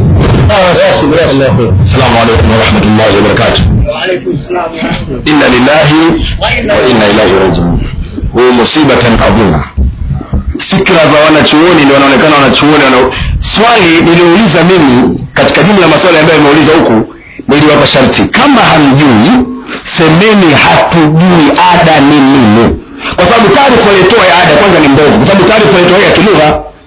السلام عليكم ورحمة الله وبركاته إنا لله وإنا إليه راجعون huu musibatan adhima fikra za wanachuoni ndio wanaonekana wanachuoni wana... swali niliouliza mimi katika jumla ya maswali ambayo imeuliza huku niliwapa sharti kama hamjui semeni hatujui ada ni nini kwa sababu taarifa aliyotoa ya ada kwanza ni mbovu kwa sababu taarifa aliyotoa ya kilugha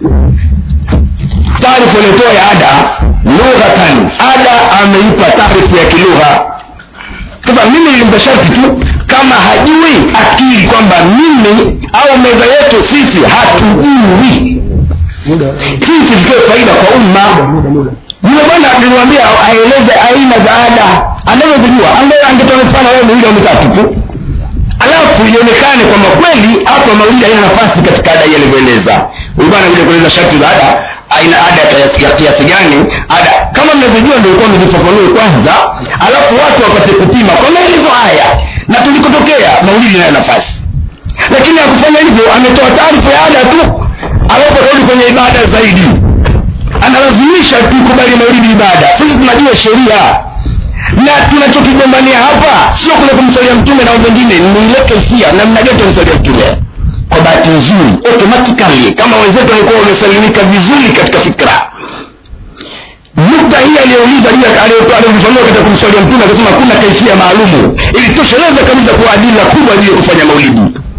taarifa aliyotoa ya ada lughatan ada ameipa taarifa ya kilugha sasa mimi nilimpa sharti tu kama hajui akili kwamba mimi au meza yetu sisi hatujui sisi tutoe faida kwa umma yule bwana niliwambia aeleze aina za ada anazozijua angetoa mfano wewe miwili au mitatu tu alafu ionekane kwamba kweli hapa maulidi haina nafasi katika ada hii alivyoeleza huyu bwana kuja kueleza sharti za ada aina ada ya kiasi gani ada kama mnavyojua ndio ilikuwa mzifafanue kwanza alafu watu wapate kupima kwa maelezo haya na tulikotokea maulidi inayo nafasi lakini akufanya hivyo ametoa taarifa ya ada tu alafu akarudi kwenye ibada zaidi analazimisha tukubali maulidi ibada sisi tunajua sheria na tunachokigombania hapa sio kule kumsalia mtume na wengine ni ile kaifia namna gani tumsalia mtume kwa bahati nzuri automatically kama wenzetu walikuwa wamesalimika vizuri katika fikra nukta hii aliyouliza aliyofafanua katika kumswalia mtume akasema kuna kaifia maalumu ilitosheleza kabisa kuwa adila kubwa juu ya kufanya maulidi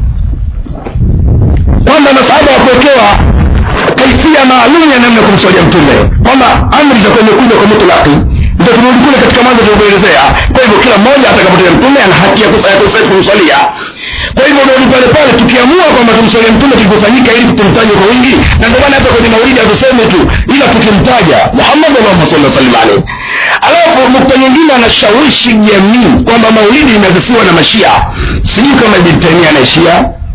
kwamba masahaba wakuwekewa kaifia maalum ya namna ya kumswalia mtume kwamba amri itakuwa imekuja kwa mutlaki ndio turudi kule katika mwanzo tulivyoelezea kwa hivyo kila mmoja atakapotea mtume ana haki ya kumswalia kwa hivyo ndio pale pale tukiamua kwamba tumswalie mtume tulivyofanyika ili tumtaje kwa wingi na ndio maana hata kwenye maulidi hatuseme tu ila tukimtaja Muhammad Allahumma salli sallim alayhi alafu nukta nyingine anashawishi jamii kwamba maulidi imeasisiwa na mashia sijui kama Ibn Taymiyyah anaishia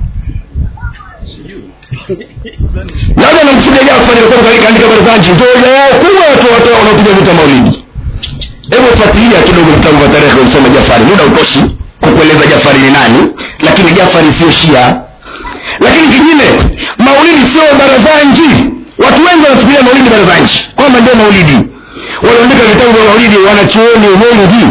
labda namkusudia Jafar kwa sababu kaandika habari za nchi ndio yao kubwa watu watu wanaopiga vita maulidi hebu fuatilia kidogo vitabu vya tarehe kusoma Jafari muda utoshi kukueleza Jafari ni nani lakini Jafari sio Shia lakini kingine maulidi sio barazanji watu wengi wanafikiria maulidi barazanji kwamba ndio maulidi waliandika vitabu vya maulidi wanachuoni maulidi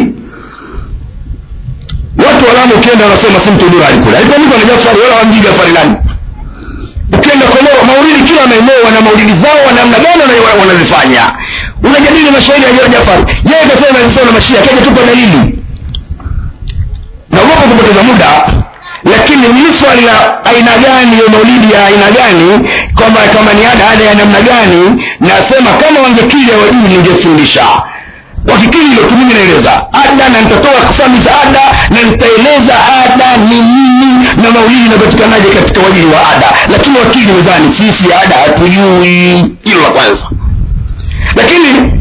watu walamu ukienda wanasema simtudura alikula alikuandikwa na Jafari wala wamjui Jafari nani ukienda Komoro maulidi kila maeneo wana maulidi zao wa namna gani wanazifanya unajadili mashairi ya Jafari yeye kasema alisema na mashia kaja tupa dalili naogopa kupoteza muda lakini ni swali la aina gani ya maulidi ya aina gani kwamba kama ni ada ada ya namna gani nasema kama wangekili hawajui ningefundisha wakikili hilo tu mimi naeleza ada na nitatoa kasami za ada na nitaeleza ada ni nini na maulidi inapatikanaje katika wajili wa ada lakini wakili mezani sisi ada hatujui hilo la kwanza lakini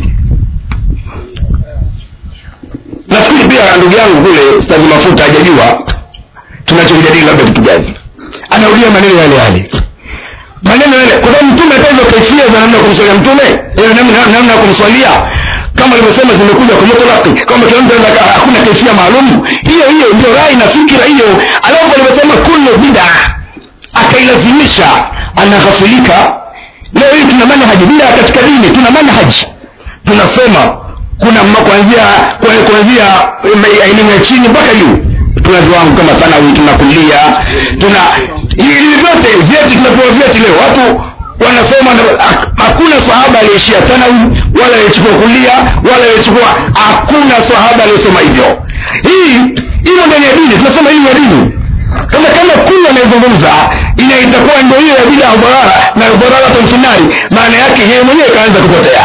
nafikiri pia ndugu yangu kule stazi mafuta hajajua tunachojadili labda kitu gani anaulia maneno yale yale maneno yale kwa sababu mtume hata hizo kaifia za namna ya kumswalia mtume namna ya kumswalia kama alivyosema zimekuja kwa mutlaki kwamba kila mtu anaweza hakuna kaifia maalum hiyo hiyo ndio rai na fikira hiyo alafu alivyosema kullu bid'a akailazimisha anaghafilika leo hii tuna manhaji bid'a katika dini tuna manhaji tunasema kuna kuanzia kuanzia elimu ya chini mpaka juu tuna viwango kama thanawi tuna kulia tuna hivi vyote vyeti tunapewa vyeti leo watu wanasoma hakuna sahaba aliyeishia thanawi wala aliyechukua kulia wala aliyechukua hakuna sahaba aliyesoma hivyo hii hiyo ndani ya dini tunasema hiyo ya dini sasa kama kulu anayezungumza ina itakuwa ndio hiyo ya bila udharara na udharara tamfinari maana yake yeye mwenyewe kaanza kupotea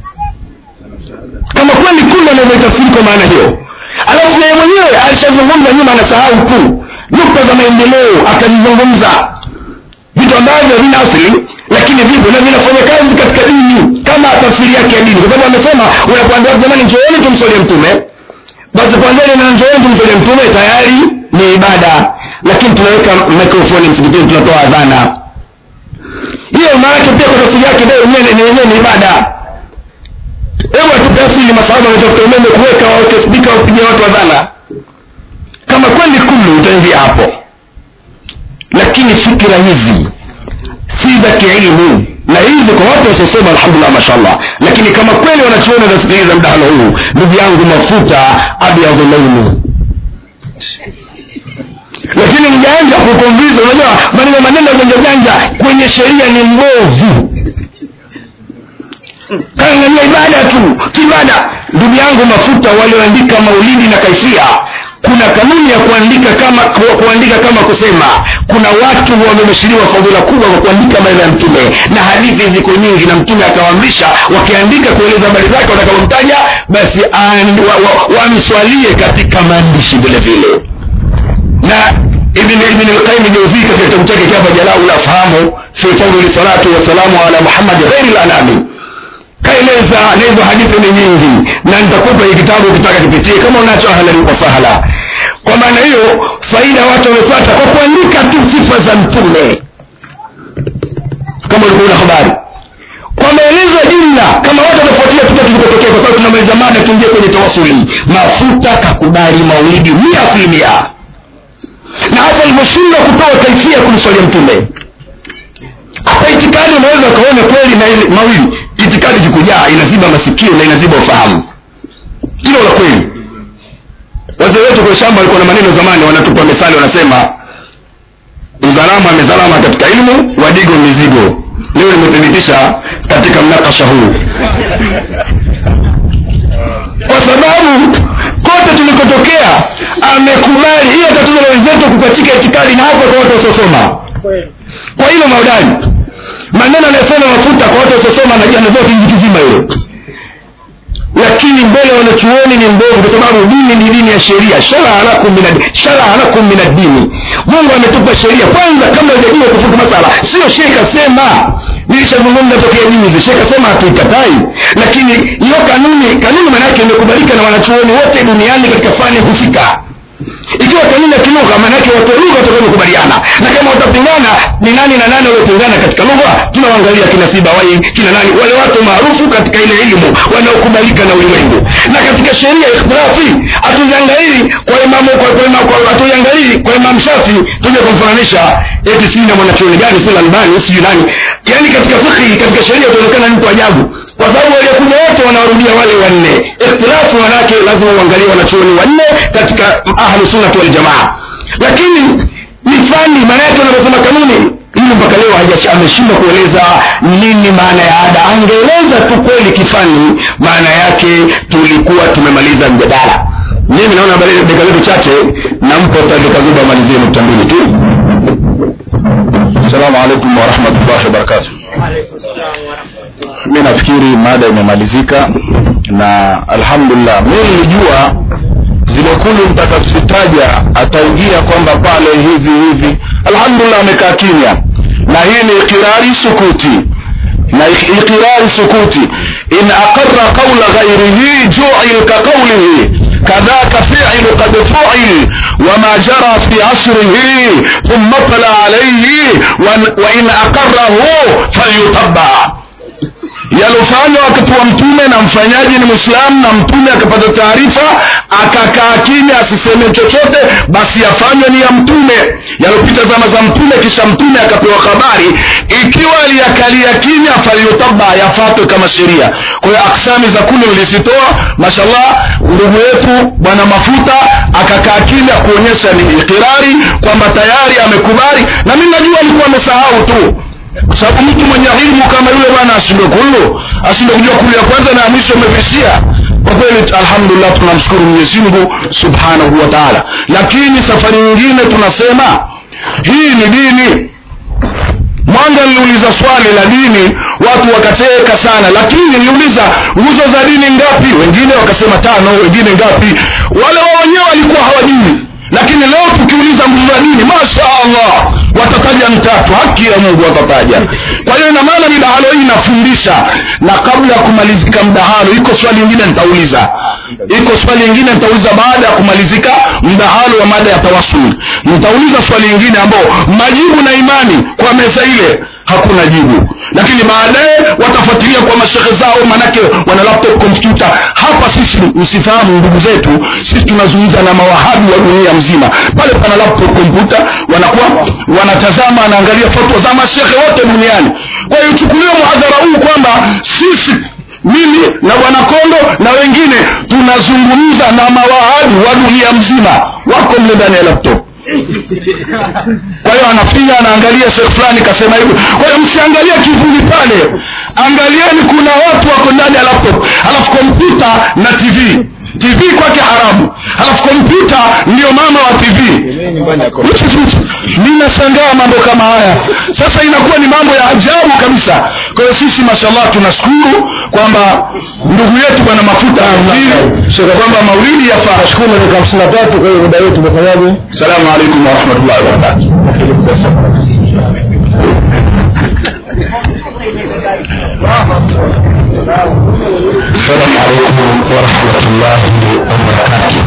kama kweli kulu anavyoitafsiri kwa maana hiyo alafu yeye mwenyewe alishazungumza nyuma anasahau tu nukta za maendeleo akazizungumza vitu ambavyo havina asili lakini vipo na vinafanya kazi katika dini kama tafsiri yake ya dini kwa sababu amesema unapoambia jamani njooni tumsolie mtume basi kwanzani na njooni tumsolie mtume tayari ni ibada lakini tunaweka mikrofoni msikitini tunatoa adhana hiyo maanake pia kwa tafsiri yake ndio yenyewe ni ibada hebu atupe asili masahaba wametafuta umeme kuweka waweke spika wapiga watu adhana kama kweli kulu utaingia hapo lakini fikira hizi si za kielimu na hizi kwa watu wasiosoma alhamdulillah mashallah lakini kama kweli wanachuoni wanasikiliza mdahalo huu ndugu yangu mafuta abyadhu launi lakini mjanja kukombiza unajua maneno maneno janja janja kwenye sheria ni mbovu kaangalia ibada tu ibada ndugu yangu mafuta walioandika maulidi na kaifia kuna kanuni ya kuandika kama ku- kuandika kama kusema kuna watu wamebashiriwa fadhila kubwa kwa kuandika maneno ya mtume na hadithi ziko nyingi na mtume akawaamrisha wakiandika kueleza habari zake watakaomtaja basi an- wa- wa- wamswalie katika maandishi vile vile na ibn ibn al-qayyim al-jawzi katika kitabu chake hapa jalau la fahamu fi fadli salatu wa salamu ala muhammad ghairi al-anami kaeleza na hizo hadithi ni nyingi na nitakupa hii kitabu ukitaka kipitie kama unacho ahlan wa sahla kwa maana hiyo faida watu wamepata kwa kuandika tu sifa za mtume kama ulikuwa una habari kwa maelezo ya jumla kama watu wanafuatilia tuka tulikotokea kwa sababu tunamaliza mada tuingie kwenye tawasuli mafuta kakubali maulidi mia asilimia na hapa alivyoshindwa kutoa kaifia kumswalia mtume hapa itikadi unaweza ukaona kweli na ile mawili itikadi kikujaa inaziba masikio na inaziba ufahamu hilo la kweli wazee wetu kwa shamba walikuwa na maneno zamani wanatupa misali wanasema mzalama amezalama katika ilmu wadigo mizigo leo limethibitisha katika mnakasha huu kwa sababu kote tulikotokea amekubali hiyo tatizo la wenzetu kupachika itikadi na hapa kwa watu wasiosoma kwa hilo maudani maneno anayosema mafuta kwa watu wasiosoma na jana zote hizi kizima hilo lakini mbele wanachuoni ni mbovu kwa sababu dini ni dini ya sheria sharaa lakum min ad- sharaa lakum min ad-dini mungu ametupa sheria kwanza kabla hujajua kufuta masala sio shekh asema nilishazungumza tokea juzi shekh asema hatuikatai lakini hiyo kanuni kanuni maanake imekubalika na wanachuoni wote duniani katika fani husika ikiwa kanuni ya kilugha maanake watu wa lugha watakaokubaliana na kama watapingana ni nani na nani waliopingana katika lugha tunawaangalia kina sibawai kina nani wale watu maarufu katika ile elimu wanaokubalika na ulimwengu na katika sheria ikhtilafi hatuziangalii kwa imamu kwa kwa imamu kwa hatuiangalii kwa imamu shafi tuje kumfananisha eti sijui na mwanachuoni gani si albani sijui nani yaani katika fikhi katika sheria utaonekana ni mtu ajabu kwa sababu waliokuja wote wanawarudia wale wanne ikhtilafu manake lazima uangalie wanachuoni wanne katika ahlu sunnati waljamaa lakini ni fani maana yake wanaposema kanuni hili mpaka leo hajash- ameshindwa kueleza nini maana ya ada angeeleza tu kweli kifani maana yake tulikuwa tumemaliza mjadala mimi naona bali dakika zetu chache nampa dakika zuba amalizie nukta mbili tu assalamu alaikum warahmatullahi wabarakatuh mi nafikiri mada imemalizika na alhamdulillah mi nilijua zile kundi mtakazozitaja ataingia kwamba pale hivi hivi alhamdulillah amekaa kimya na hii ni ikirari sukuti na ik- ikirari sukuti in aqarra qawla ghairihi ju'il ka qawlihi كذاك فعل قد فعل وما جرى في عصره ثم طلع عليه وإن- وإن أقره فليتبع yalofanywa wakati wa mtume na mfanyaji ni mwislamu na mtume akapata taarifa akakaa kimya asiseme chochote basi yafanywe ni ya mtume yalopita zama za mtume kisha mtume akapewa habari ikiwa aliyakalia kimya falyutaba yafatwe kama sheria kwa hiyo aksami za kule ulizitoa mashallah ndugu yetu bwana mafuta akakaa kimya kuonyesha ni ikirari kwamba tayari amekubali na mi najua alikuwa amesahau tu kwa sababu mtu mwenye ilmu kama yule bwana ashindwe kullu ashindwe kujua kulu ya kwanza na ya mwisho amevisia kwa kweli alhamdulillah tunamshukuru mwenyezi mungu subhanahu wa taala lakini safari nyingine tunasema hii ni dini mwanga niliuliza swali la dini watu wakacheka sana lakini niliuliza nguzo za dini ngapi wengine wakasema tano wengine ngapi wale wao wenyewe walikuwa hawajui lakini leo tukiuliza nguzo za dini masha allah watataja mtatu haki ya mungu watataja kwa hiyo ina maana midahalo hii inafundisha na kabla ya kumalizika mdahalo iko swali lingine nitauliza iko swali lingine nitauliza baada ya kumalizika mdahalo wa mada ya tawasul nitauliza swali lingine ambao majibu na imani kwa meza ile hakuna jibu lakini baadaye watafuatilia kwa mashehe zao manake wana laptop kompyuta hapa sisi msifahamu ndugu zetu sisi tunazungumza na mawahabi wa dunia mzima pale pana laptop kompyuta wanakuwa wanatazama wanaangalia fatwa za mashehe wote duniani kwa hiyo chukuliwe mhadhara huu kwamba sisi mimi na bwana kondo na wengine tunazungumza na mawahabi wa dunia mzima wako mle ndani ya laptop kwa hiyo anafinya anaangalia sehemu fulani kasema hivyo kwa hiyo msiangalie kivuli pale angalieni kuna watu wako ndani ya laptop alafu kompyuta na tv tv kwake haramu alafu kompyuta ndio mama wa tv Which is which? ninashangaa mambo kama haya sasa inakuwa ni mambo ya ajabu kabisa kwa hiyo sisi mashallah tunashukuru kwamba ndugu yetu bwana mafuta ahubiri kwamba maulidi yafaa nashukuru dakika hamsini na tatu kwa hiyo muda wetu umefanyaje salamu alaikum warahmatullahi wabarakatuh السلام عليكم ورحمة الله وبركاته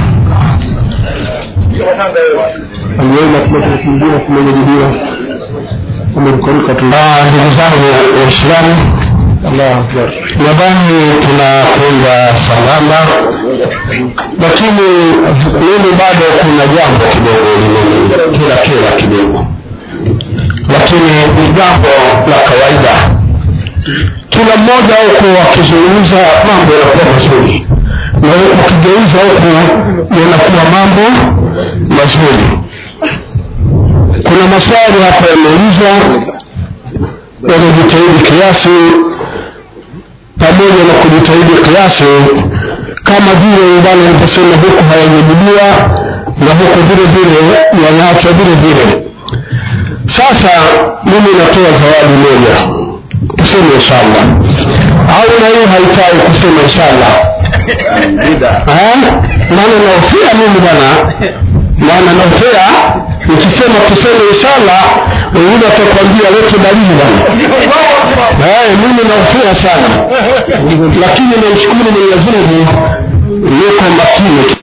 aliweza kuleta kingine kumejadiliwa umemkoruka tu Ah, ndugu zangu waislamu nadhani tunakwenda sambamba lakini mimi bado kuna jambo kidogo limeni kila kila kidogo lakini ni jambo la kawaida kila mmoja huku akizungumza mambo yanakuwa mazuri na huku akigeuza huku yanakuwa mambo mazuri kuna maswali hapa yameulizwa yanajitahidi kiasi pamoja na kujitahidi kiasi kama vile bwana alivyosema huku hayajajibiwa na huku vile vile yanaachwa vile vile sasa mimi natoa zawadi moja tuseme inshallah au na hii haitaki kusema inshallah Eh? maana naofia mimi bwana maana naofia nikisema tuseme inshallah wengine watakwambia lete dalili bwana Eh, mimi naofia sana lakini namshukuru mwenyezi mungu niko makini